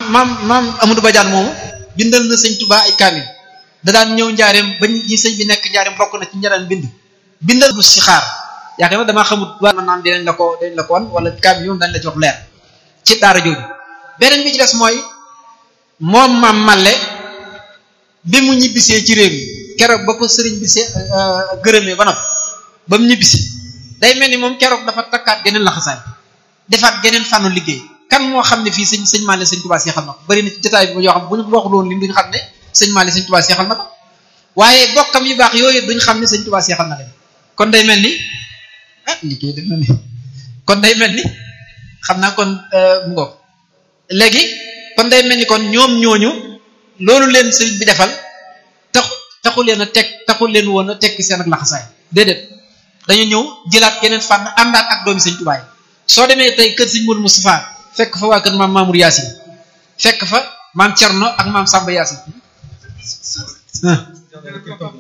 maam maam Amadou Badiane moomu bindal na sëñ Touba ay kaamil da daan ñëw njaareem ba ñi sëñ bi nekk njaareem bokk na ci njëriñ bind bindal bu si xaar yaakaar naa damaa xamut waa ma naan dinañ la ko dinañ la ko wan wala kaamil yoon dañ la jox leer ci daara jooju beneen bi ci des mooy moom maam Malle bi mu ñibbisee ci réew mi keroog ba ko sëriñ bi see gërëmee ba noppi ba mu ñibbisi day mel ni moom keroog dafa takkaat geneen laxasaay defaat geneen fànnu liggéey kan moo xam ne fii sëñ sëñ Maale sëñ Tuubaa seexal na ko bari na ci jotaay bi yoo xam bu ñu waxul woon lim duñu xam ne sëñ Maale sëñ Tuubaa seexal na ko waaye bokkam yu baax yooyu duñ xam ne sëñ Tuubaa seexal na leen kon day mel ni ah liggéey def na ni kon day mel ni xam naa kon mu ngoog léegi kon day mel ni kon ñoom ñooñu loolu leen sëriñ bi defal tax taxu leen a teg taxul leen woon a tekki seen ak laxasaay déedéet dañu ñëw jëlaat yeneen fànn àndaat ak doomi sëñ Tuubaa yi soo demee tey kër sëñ Mourou Moustapha fekk fa waa kër maam Mamour Yaasin fekk fa maam Cerno ak maam Samba Yaasin